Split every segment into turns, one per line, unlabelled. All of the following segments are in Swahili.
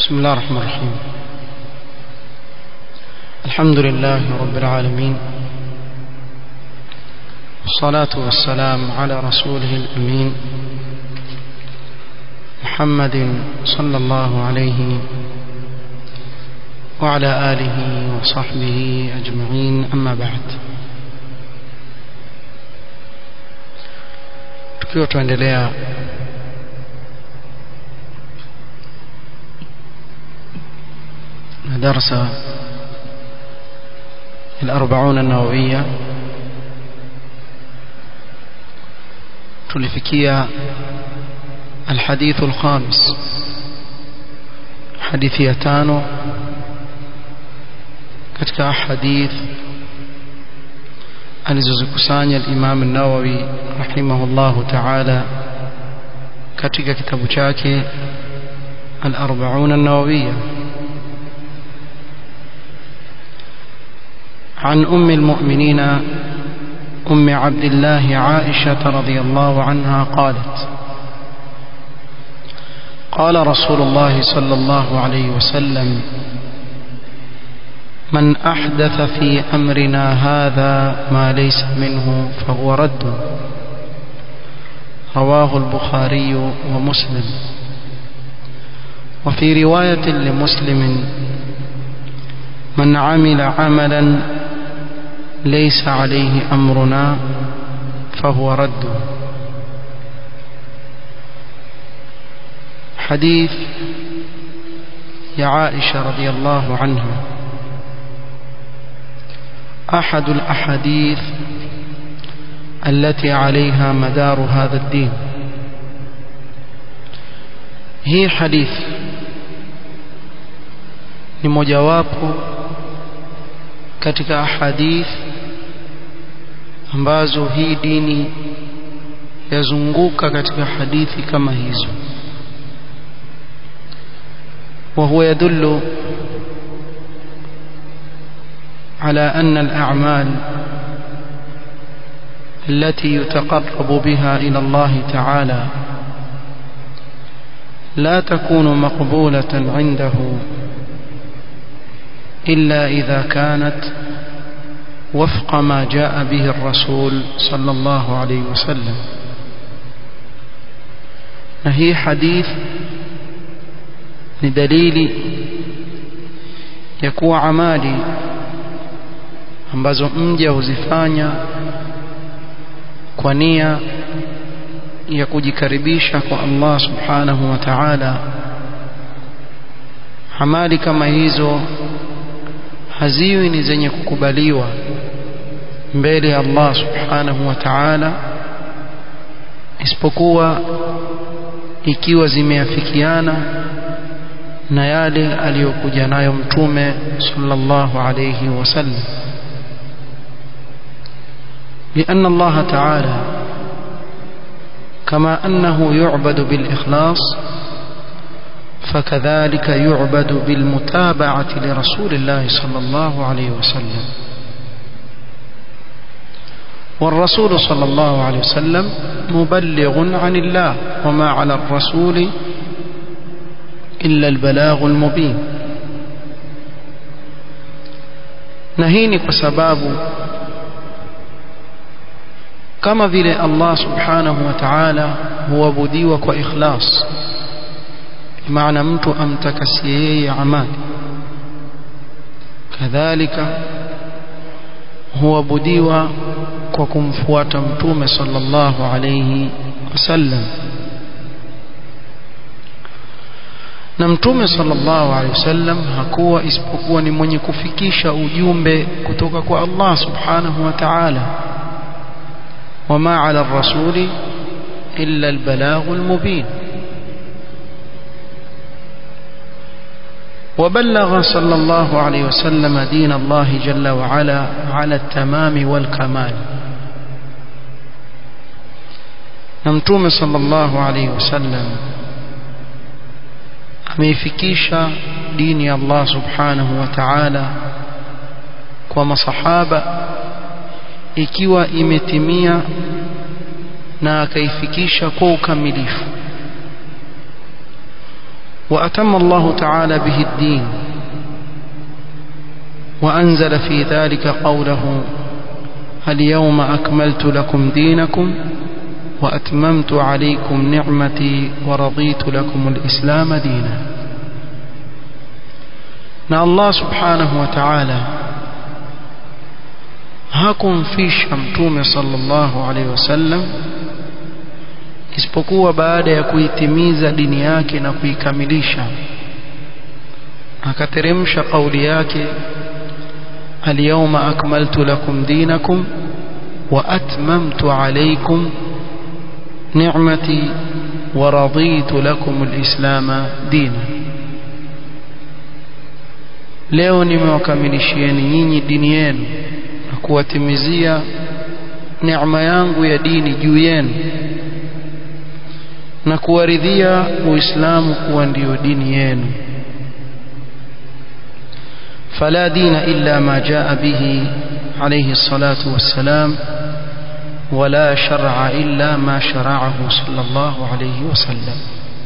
بسم الله الرحمن الرحيم الحمد لله رب العالمين والصلاة والسلام على رسوله الأمين محمد صلى الله عليه وعلى آله وصحبه أجمعين أما بعد tukiwa tuendelea na darsa الأربعون النووية tulifikia الحديث الخامس حديث يتانو katika hadith alizozikusanya al-Imam an-Nawawi rahimahullahu ta'ala katika kitabu chake al-40 an-Nawawiyya عن أم المؤمنين أم عبد الله عائشة رضي الله عنها قالت قال رسول الله صلى الله عليه وسلم من أحدث في أمرنا هذا ما ليس منه فهو رد رواه البخاري ومسلم وفي رواية لمسلم من عمل عملا ليس عليه أمرنا فهو رد حديث يا عائشة رضي الله عنها أحد الأحاديث التي عليها مدار هذا الدين هي حديث ni mojawapo katika ahadith ambazo hii dini yazunguka katika hadithi kama hizo وهو يدل على أن الأعمال التي يتقرب بها إلى الله تعالى لا تكون مقبولة عنده إلا إذا كانت وفق ما جاء به الرسول صلى الله عليه وسلم نهي حديث لدليل يكون عمالي ambazo mja huzifanya kwa nia ya kujikaribisha kwa Allah subhanahu wa ta'ala amali kama hizo haziwi ni zenye kukubaliwa mbele ya Allah subhanahu wa ta'ala isipokuwa ikiwa zimeafikiana na yale aliyokuja nayo mtume sallallahu alayhi wasallam لأن الله تعالى كما أنه يعبد بالإخلاص فكذلك يعبد بالمتابعة لرسول الله صلى الله عليه وسلم والرسول صلى الله عليه وسلم مبلغ عن الله وما على الرسول إلا البلاغ المبين نهيني بسباب kama vile Allah subhanahu wa ta'ala huabudiwa kwa ikhlas maana mtu amtakasie yeye amali kadhalika huabudiwa kwa kumfuata mtume sallallahu alayhi wasallam na mtume sallallahu alayhi wasallam hakuwa isipokuwa ni mwenye kufikisha ujumbe kutoka kwa Allah subhanahu wa ta'ala وما على الرسول إلا البلاغ المبين وبلغ صلى الله عليه وسلم دين الله جل وعلا على التمام والكمال نمتوم صلى الله عليه وسلم ameifikisha dini ya Allah subhanahu wa ta'ala kwa masahaba ikiwa imetimia na akaifikisha kwa ukamilifu وأتم الله تعالى به الدين وأنزل في ذلك قوله اليوم أكملت لكم دينكم وأتممت عليكم نعمتي ورضيت لكم الإسلام دينا na Allah subhanahu wa ta'ala hakumfisha mtume sallallahu alaihi wasallam isipokuwa baada ya kuitimiza dini yake na kuikamilisha akateremsha kauli yake اليوم أكملت لكم دينكم وأتممت عليكم نعمتي ورضيت لكم الإسلام دينا leo nimewakamilishieni nyinyi dini yenu na kuwatimizia neema yangu ya dini juu yenu na kuwaridhia uislamu kuwa ndiyo dini yenu فلا دين إلا ما جاء به عليه الصلاة والسلام ولا شرع إلا ما شرعه صلى الله عليه وسلم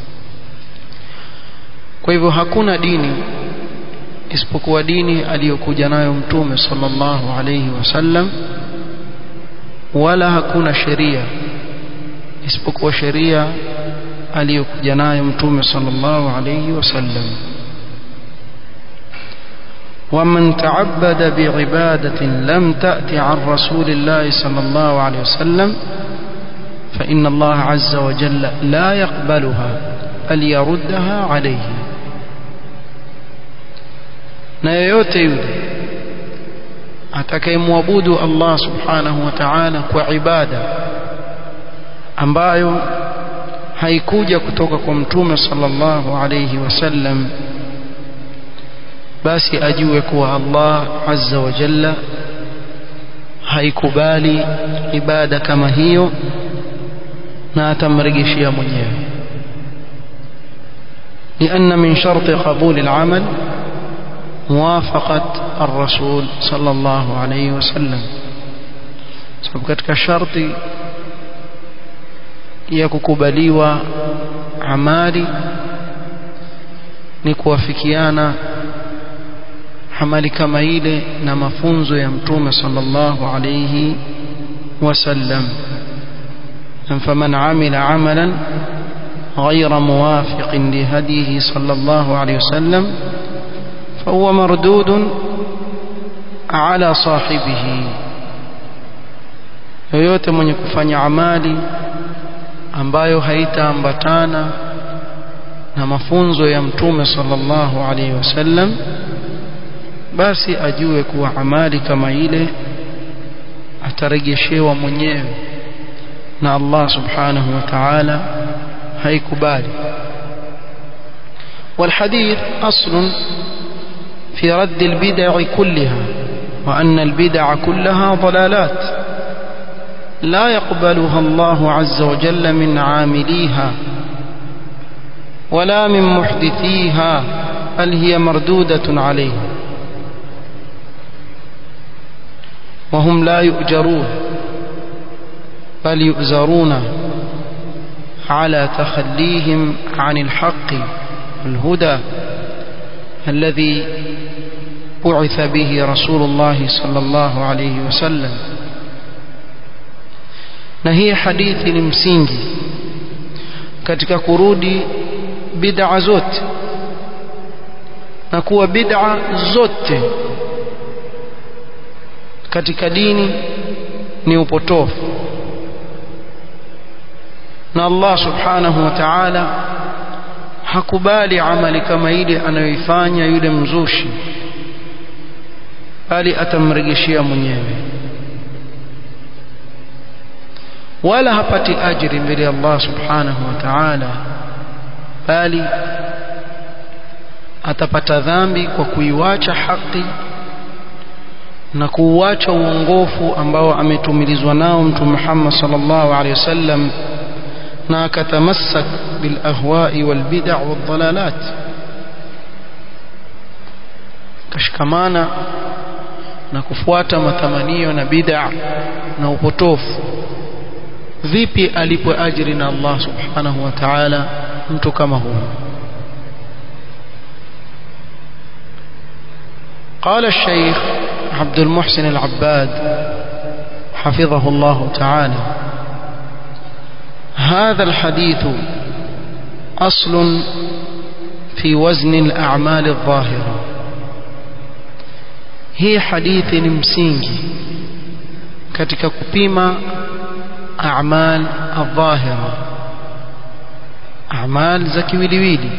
kwa hivyo hakuna dini isipokuwa dini aliyokuja nayo mtume sallallahu alayhi wasallam wala hakuna sheria isipokuwa sheria aliyokuja nayo mtume sallallahu alayhi wasallam ومن تعبد بعبادة لم تأت عن رسول الله صلى الله عليه وسلم فإن الله عز وجل لا يقبلها بل يردها عليه na yoyote yule atakayemwabudu Allah subhanahu wa ta'ala kwa ibada ambayo haikuja kutoka kwa mtume sallallahu alayhi wasallam basi ajue kuwa Allah azza wa jalla haikubali ibada kama hiyo na atamrejeshia mwenyewe لأن من شرط قبول العمل موافقة الرسول صلى الله عليه وسلم sababu katika sharti ya kukubaliwa amali ni kuwafikiana amali kama ile na mafunzo ya mtume sallallahu alayhi wasallam faman amila amalan غير موافق لهديه صلى الله عليه وسلم فهو مردود على صاحبه yoyote mwenye kufanya amali ambayo haitaambatana na mafunzo ya mtume sallallahu alaihi wasallam basi ajue kuwa amali kama ile atarejeshewa mwenyewe na Allah subhanahu wa ta'ala haikubali والحديث أصل في رد البدع كلها وأن البدع كلها ضلالات لا يقبلها الله عز وجل من عامليها ولا من محدثيها بل هي مردودة عليهم وهم لا يؤجرون بل يؤزرون على تخليهم عن الحق والهدى الذي بعث به رسول الله صلى الله عليه وسلم na hii hadithi ni msingi katika kurudi bid'a zote na kuwa bid'a zote katika dini ni upotofu na Allah subhanahu wa ta'ala hakubali amali kama ile anayoifanya yule mzushi bali atamrejeshia mwenyewe wala hapati ajiri mbele ya Allah subhanahu wa ta'ala bali atapata dhambi kwa kuiwacha haki na kuuacha uongofu ambao ametumilizwa nao mtume Muhammad sallallahu alaihi wasallam na akatamassak bil ahwa'i wal bid'a wal dalalat kashikamana na kufuata matamanio na bid'a na upotofu vipi alipo ajiri na Allah subhanahu wa ta'ala mtu kama huyo قال الشيخ عبد المحسن العباد حفظه الله تعالى هذا الحديث أصل في وزن الأعمال الظاهرة هي حديث msingi katika kupima a'mal adh-dhahira a'mal za kiwiliwili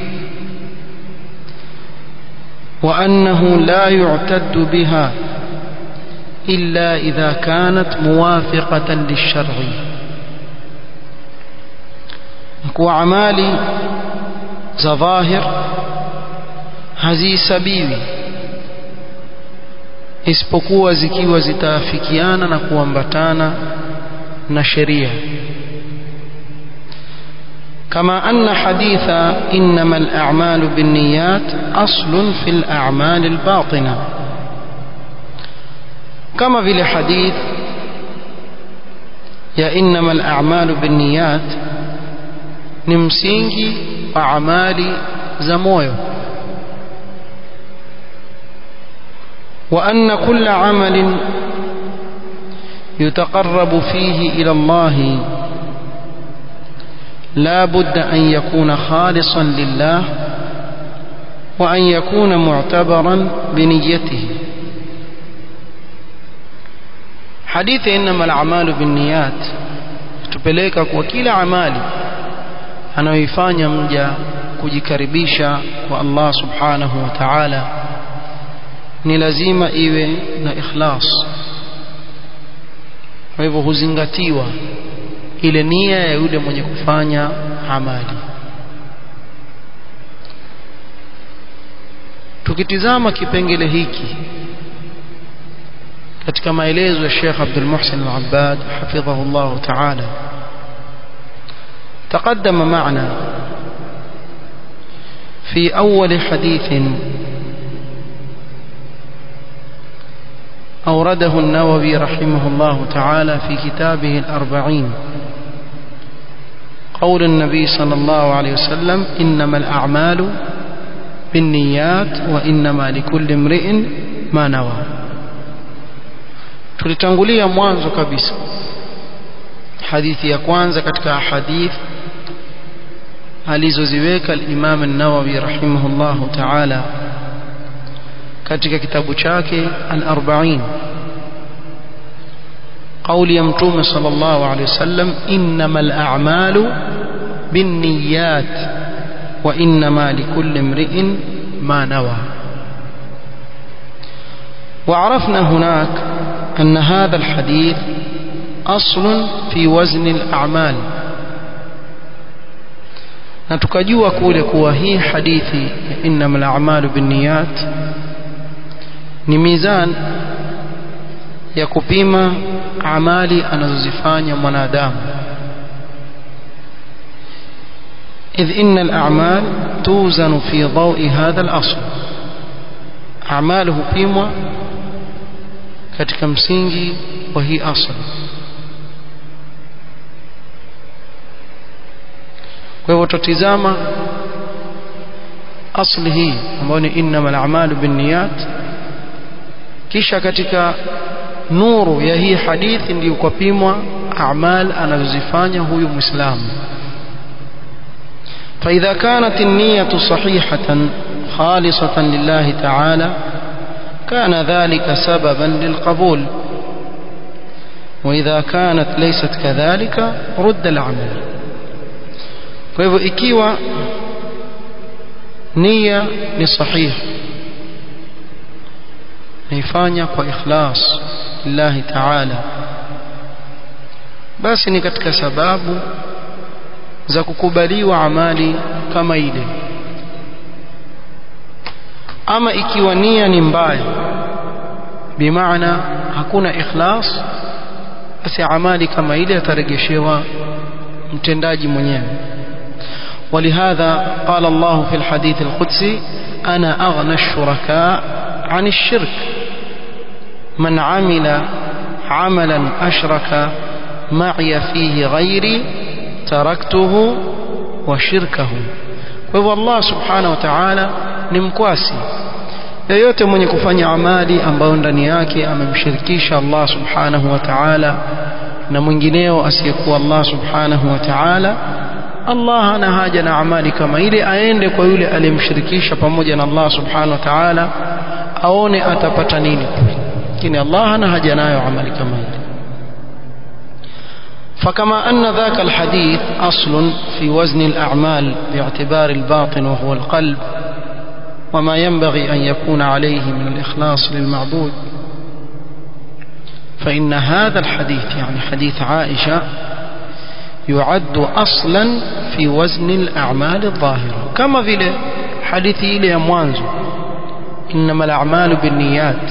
وأنه لا يعتد بها إلا إذا كانت موافقة للشرع وأعمال ظاهر hazihesabiwi isipokuwa zikiwa zitaafikiana na kuambatana na sheria كما أن حديث إنما الأعمال بالنيات أصل في الأعمال الباطنة كما في الحديث يا إنما الأعمال بالنيات نمسينجي وأعمال زمويو وأن كل عمل يتقرب فيه إلى الله لا بد أن يكون خالصا لله وأن يكون معتبرا بنيته حديث إنما الأعمال بالنيات tupeleka kwa kila amali anayoifanya mja kujikaribisha kwa Allah subhanahu wa ta'ala ni lazima iwe na ikhlas kwa hivyo huzingatiwa ile nia ya yule mwenye kufanya amali tukitizama kipengele hiki katika maelezo ya Sheikh Abdul Muhsin Al-Abbad hafidhahu Allah Ta'ala تقدم معنا في أول حديث أورده النووي رحمه الله تعالى في كتابه الأربعين قول النبي صلى الله عليه وسلم إنما الأعمال بالنيات وإنما لكل امرئ ما نوى tulitangulia mwanzo kabisa hadithi ya kwanza katika hadith alizoziweka al-Imam an-Nawawi rahimahullahu ta'ala katika kitabu chake al-40 قول يمتوم صلى الله عليه وسلم إنما الأعمال بالنيات وإنما لكل امرئ ما نوى وعرفنا هناك أن هذا الحديث أصل في وزن الأعمال na tukajua kule kuwa hii hadithi innama al-a'malu binniyat ni mizan ya kupima amali anazozifanya mwanadamu إذ إن الأعمال توزن في ضوء هذا الأصل أعماله بيمwa katika msingi wa hii asl kwa hivyo tutazama asli hii ambayo ni innamal a'malu binniyat kisha katika nuru ya hii hadithi ndiyo kupimwa a'mal anazozifanya huyu muislamu فإذا كانت النية صحيحة خالصة لله تعالى كان ذلك سببا للقبول وإذا كانت ليست كذلك رد العمل فإذا إكيوا نية لصحيح نيفانيا وإخلاص لله تعالى basi ni katika sababu za kukubaliwa amali kama ile ama ikiwa nia ni mbaya bimaana hakuna ikhlas basi amali kama ile ataregeshewa mtendaji mwenyewe ولهذا قال الله في الحديث القدسي أنا أغنى الشركاء عن الشرك من عمل عملا أشرك معي فيه غيري تركته وشركه وهو الله سبحانه وتعالى نمكواسي yoyote mwenye kufanya amali ambayo ndani yake amemshirikisha Allah subhanahu wa ta'ala na mwingineo asiyekuwa Allah subhanahu wa ta'ala Allah hana haja na amali kama ile aende kwa yule aliyemshirikisha pamoja na Allah subhanahu wa ta'ala aone atapata nini lakini Allah hana haja nayo amali kama ile فكما أن ذاك الحديث أصل في وزن الأعمال باعتبار الباطن وهو القلب وما ينبغي أن يكون عليه من الإخلاص للمعبود فإن هذا الحديث يعني حديث عائشة يعد أصلا في وزن الأعمال الظاهرة كما في حديث إلي أموانزو إنما الأعمال بالنيات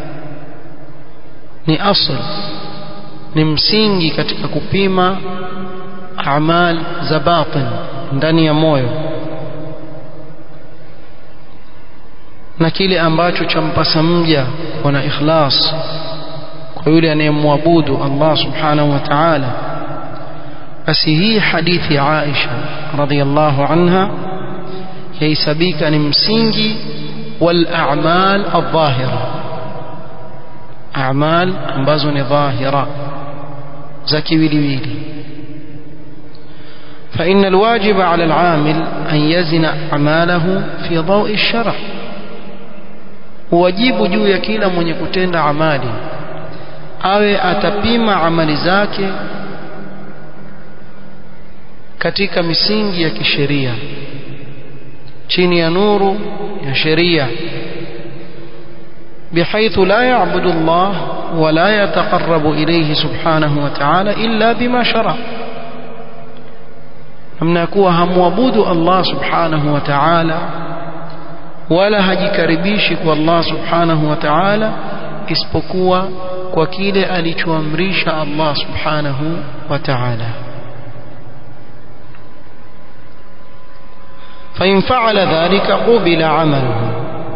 ni asl ni msingi katika kupima amal za batin ndani ya moyo na kile ambacho champasa mja kuwa na ikhlas kwa yule anayemwabudu Allah subhanahu wa ta'ala basi hii hadithi ya Aisha radhiyallahu anha yaisabika ni msingi wal a'mal adh-dhahira a'mal ambazo ni dhahira za kiwiliwili فإن الواجب على العامل أن يزن أعماله في ضوء الشرع wajibu juu ya kila mwenye kutenda amali awe atapima amali zake katika misingi ya kisheria chini ya nuru ya sheria بحيث لا يعبد الله ولا يتقرب إليه سبحانه وتعالى إلا بما شرع namna kuwa hamwabudu Allah subhanahu wa ta'ala wala hajikaribishi kwa Allah subhanahu wa ta'ala isipokuwa kwa kile alichoamrisha Allah subhanahu wa ta'ala فإن فعل ذلك قبل عمله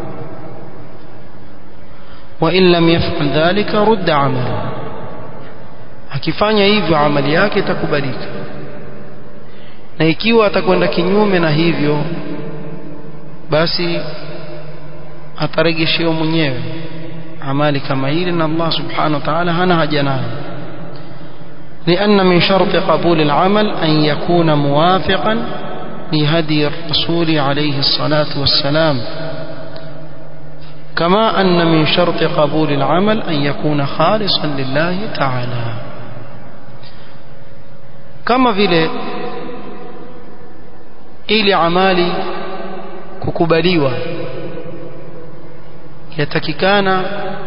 وإن لم يفعل ذلك رد عمله akifanya hivyo amali yake itakubalika na ikiwa atakwenda kinyume na hivyo basi atarejeshewa mwenyewe amali kama ile na Allah subhanahu wa ta'ala hana haja nayo لأن من شرط قبول العمل أن يكون موافقا لهدي الرسول عليه الصلاة والسلام كما أن من شرط قبول العمل أن يكون خالصا لله تعالى كما vile ili amali kukubaliwa yatakikana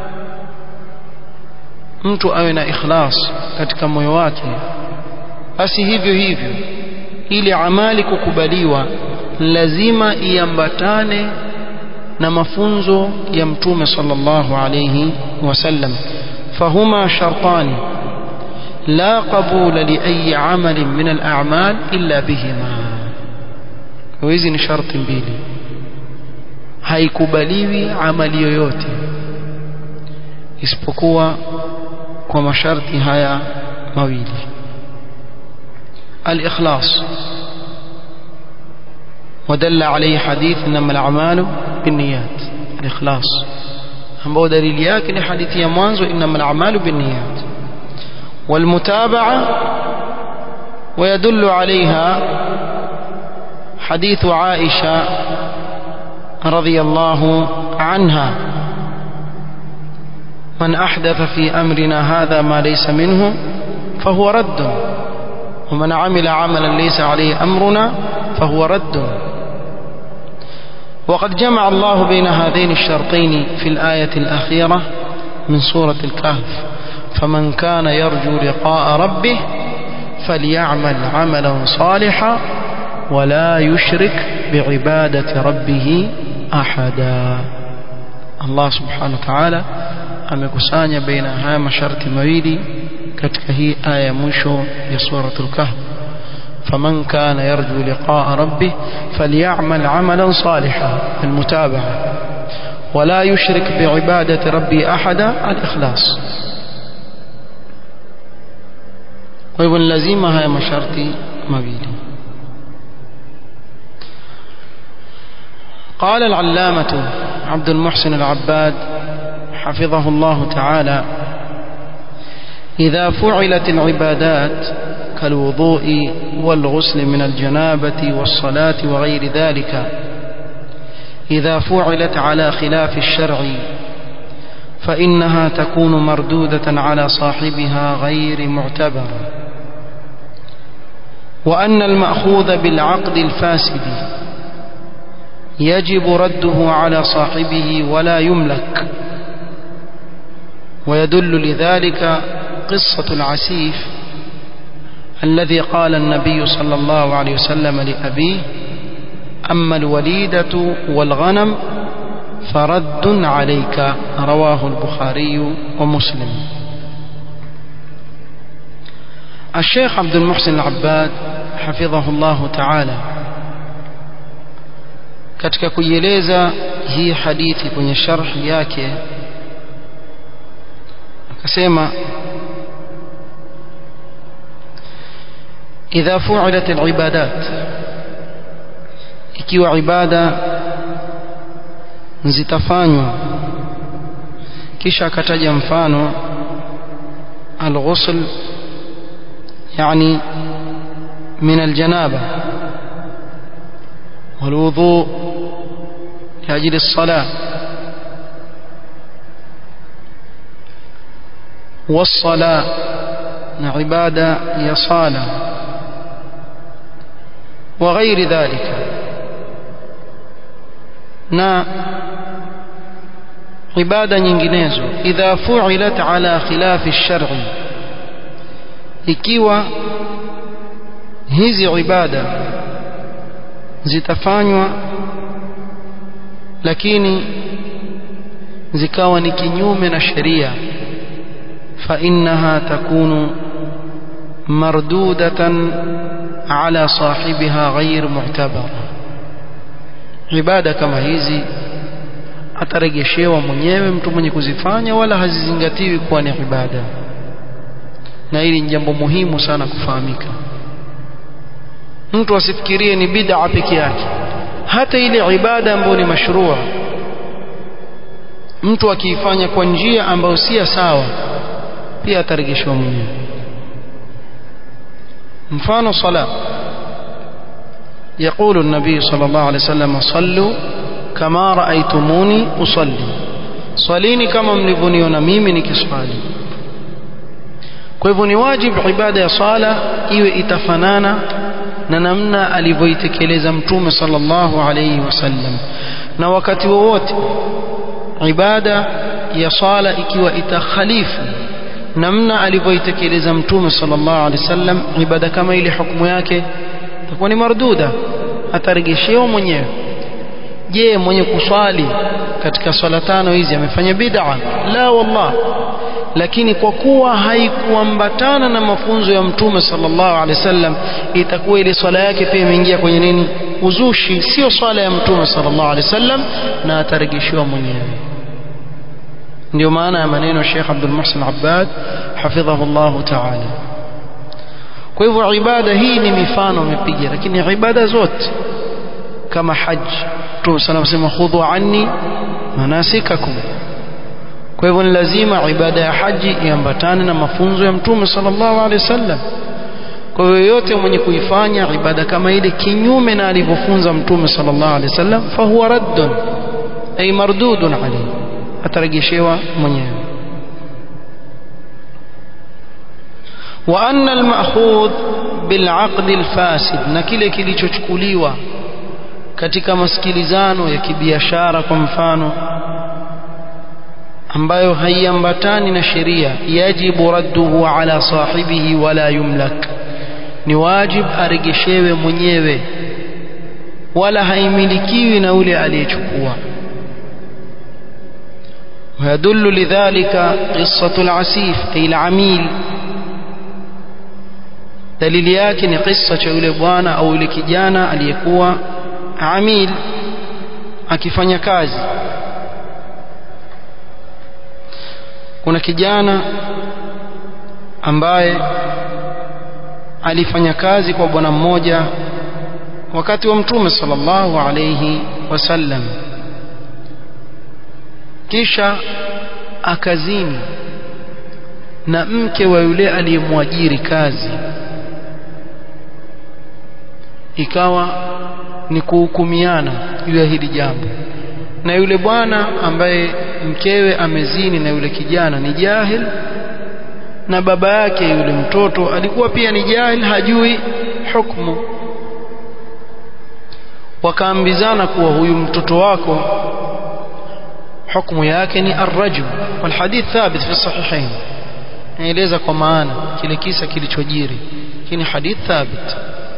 mtu awe na ikhlas katika moyo wake basi hivyo hivyo ili amali kukubaliwa lazima iambatane na mafunzo ya mtume sallallahu alayhi wasallam fahuma shartani la qabula li ayi amalin min al-a'mal illa bihima hizi ni sharti mbili haikubaliwi amali yoyote isipokuwa kwa masharti haya mawili al-ikhlas ودل عليه حديث انما الاعمال بالنيات الاخلاص ambao dalili yake ni hadithi ya mwanzo inama al-a'malu binniyat والمتابعه ويدل عليها حديث عائشه رضي الله عنها من احدث في امرنا هذا ما ليس منه فهو رد ومن عمل عملا ليس عليه امرنا فهو رد وقد جمع الله بين هذين الشرطين في الآية الأخيرة من سورة الكهف فمن كان يرجو لقاء ربه فليعمل عملا صالحا ولا يشرك بعبادة ربه أحدا الله سبحانه وتعالى amekusanya baina haya masharti mawili katika hii aya mwisho ya suratul kahf فمن كان يرجو لقاء ربه فليعمل عملا صالحا المتابعة ولا يشرك بعبادة ربي أحدا الإخلاص ويبن لازمها يا مشارتي مبيلي قال العلامة عبد المحسن العباد حفظه الله تعالى إذا فعلت العبادات كالوضوء والغسل من الجنابة والصلاة وغير ذلك إذا فعلت على خلاف الشرع فإنها تكون مردودة على صاحبها غير معتبرة وأن المأخوذ بالعقد الفاسد يجب رده على صاحبه ولا يملك ويدل لذلك قصة العسيف الذي قال النبي صلى الله عليه وسلم لأبيه أما الوليدة والغنم فرد عليك رواه البخاري ومسلم الشيخ عبد المحسن العباد حفظه الله تعالى katika kuieleza hii hadithi kwenye sharhi yake akasema idha fu'ilat al-ibadat ikiwa ibada zitafanywa kisha akataja mfano al-ghusl yani min al-janaba والوضوء لأجل الصلاة والصلاة عبادة يصالة وغير ذلك na ibada nyinginezo idha fu'ilat ala khilafi shar'i ikiwa hizi ibada zitafanywa lakini zikawa ni kinyume na sheria fa innaha takunu mardudatan ala sahibiha ghair mu'tabara ibada kama hizi ataregeshewa mwenyewe mtu mwenye kuzifanya wala hazizingatiwi kuwa ni ibada na hili ni jambo muhimu sana kufahamika mtu asifikirie ni bid'a peke yake hata ile ibada ambayo ni mashrua mtu akiifanya kwa njia ambayo si sawa pia ataregeshewa mwenyewe mfano sala يقول النبي صلى الله عليه وسلم صلوا كما رأيتموني أصلي صليني كما mlivyoniona mimi nikiswali kwa hivyo ni wajibu ibada ya sala iwe itafanana na namna alivyoitekeleza mtume sallallahu alayhi wasallam na wakati wowote ibada ya sala ikiwa itakhalifu namna alivyoitekeleza mtume sallallahu alayhi wasallam ibada kama ile hukumu yake itakuwa ni marduda ataregeshewa mwenyewe je mwenye kuswali katika swala tano hizi amefanya bid'a la wallah lakini kwa kuwa haikuambatana na mafunzo ya mtume sallallahu alaihi wasallam itakuwa ile swala yake pia imeingia kwenye nini uzushi sio swala ya mtume sallallahu alaihi wasallam na ataregeshewa mwenyewe ndio maana ya maneno Sheikh Abdul Muhsin Abbad hafidhahu Allah ta'ala kwa hivyo ibada hii ni mifano amepiga lakini ibada zote kama haji Mtume sana anasema khudhu anni manasikakum kwa hivyo ni lazima ibada ya haji iambatane na mafunzo ya Mtume sallallahu alaihi wasallam kwa hivyo yote mwenye kuifanya ibada kama ile kinyume na alivyofunza Mtume sallallahu alaihi wasallam fahuwa raddun ay mardudun alayhi atarejeshewa mwenyewe وأن المأخوذ بالعقد الفاسد na kile kilichochukuliwa katika masikilizano ya kibiashara kwa mfano ambayo haiambatani na sheria yajibu radduhu ala sahibihi wala yumlak ni wajib aregeshewe mwenyewe wala haimilikiwi na ule aliyechukua ويدل لذلك قصة العسيف أي العميل dalili yake ni kisa cha yule bwana au yule kijana aliyekuwa amil akifanya kazi kuna kijana ambaye alifanya kazi kwa bwana mmoja wakati wa mtume sallallahu alayhi wasallam kisha akazini na mke wa yule aliyemwajiri kazi ikawa ni kuhukumiana juu ya hili jambo na yule bwana ambaye mkewe amezini na yule kijana ni jahil na baba yake yule mtoto alikuwa pia ni jahil hajui hukumu wakaambizana kuwa huyu mtoto wako hukumu yake ni arrajm walhadith thabit fi sahihain naeleza kwa maana kile kisa kilichojiri lakini hadith thabit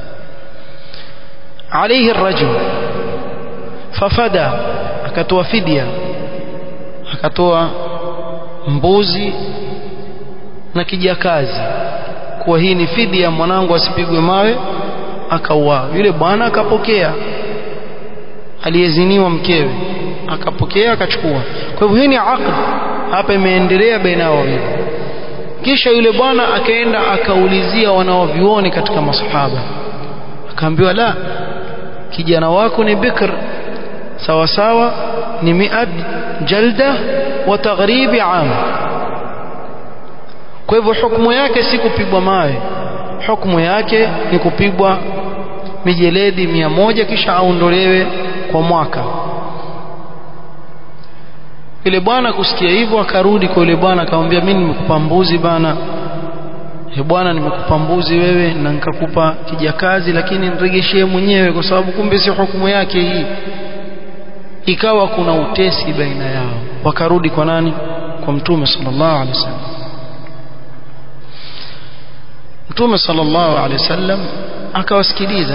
عليه الرجل ففدى akatoa fidia akatoa mbuzi na kijakazi kuwa hii ni fidia mwanangu asipigwe mawe akauawa yule bwana akapokea aliyeziniwa mkewe akapokea akachukua kwa hivyo hii ni aqd hapa imeendelea baina yao wawili kisha yule bwana akaenda akaulizia wanaovioni katika masahaba akaambiwa la kijana wako ni bikr sawa sawa ni miad jalda wa taghribi am kwa hivyo hukumu yake si kupigwa mawe hukumu yake ni kupigwa mijeledi mia moja kisha aondolewe kwa mwaka yule bwana kusikia hivyo akarudi kwa yule bwana akamwambia mimi nimekupa mbuzi bana he bwana nimekupa mbuzi wewe na nikakupa kijakazi lakini niregeshee mwenyewe kwa sababu kumbe si hukumu yake hii ikawa kuna utesi baina yao wakarudi kwa nani kwa mtume sallallahu alaihi wasallam mtume sallallahu alaihi wasallam akawasikiliza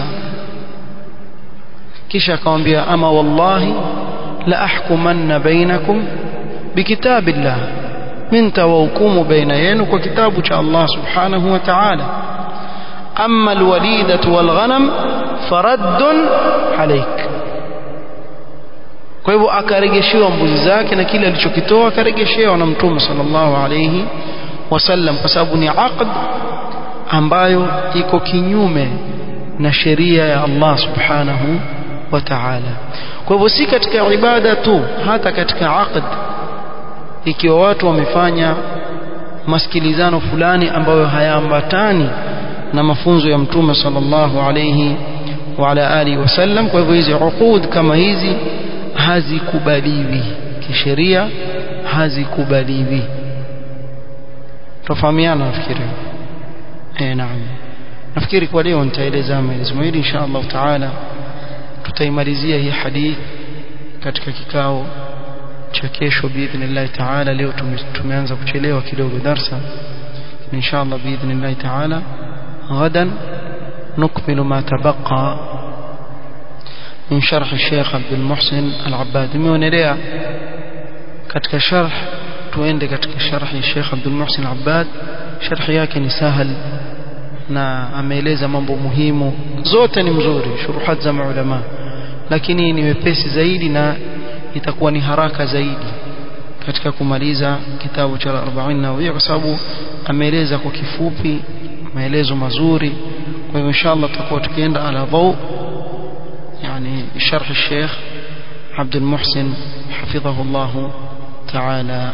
kisha akamwambia ama wallahi la ahkumanna bainakum bikitabillah min tawahukumu baina yenu kwa kitabu cha Allah subhanahu wa ta'ala amma alwalidatu walghanam faraddun alayk kwa hivyo akaregeshewa mbuzi zake na kile alichokitoa akaregeshewa na mtume sallallahu alayhi wasallam kwa sababu ni aqd ambayo iko kinyume na sheria ya Allah subhanahu wa ta'ala kwa hivyo si katika ibada tu hata katika aqd ikiwa watu wamefanya masikilizano fulani ambayo hayaambatani na mafunzo ya mtume sallallahu alayhi wa ala alihi wasallam kwa hivyo hizi uqud kama hizi hazikubaliwi kisheria hazikubaliwi tofahamiana nafikiri eh naam nafikiri kwa leo nitaeleza maelezo hili insha Allah taala tutaimalizia hii hadith katika kikao cha kesho biidhnillah taala leo tumeanza kuchelewa kidogo darsa insha Allah biidhnillah taala غدا نكمل ما تبقى من شرح الشيخ عبد المحسن العباد مونelea katika sharh tuende katika sharhi Sheikh Abdul Muhsin Abbad sharhi yake ni sahal na ameeleza mambo muhimu zote ni mzuri shuruhat za maulama lakini ni wepesi zaidi na itakuwa ni haraka zaidi katika kumaliza kitabu cha 40 Nawawiyya kwa sababu ameeleza kwa kifupi maelezo mazuri kwa hivyo inshallah tutakuwa tukienda ala dhau يعني شرح الشيخ عبد المحسن حفظه الله تعالى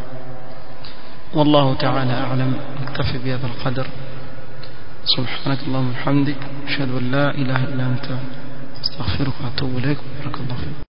والله تعالى أعلم نكتفي بهذا القدر سبحانك اللهم وبحمدك أشهد أن لا إله إلا أنت استغفرك وأتوب إليك بارك الله فيك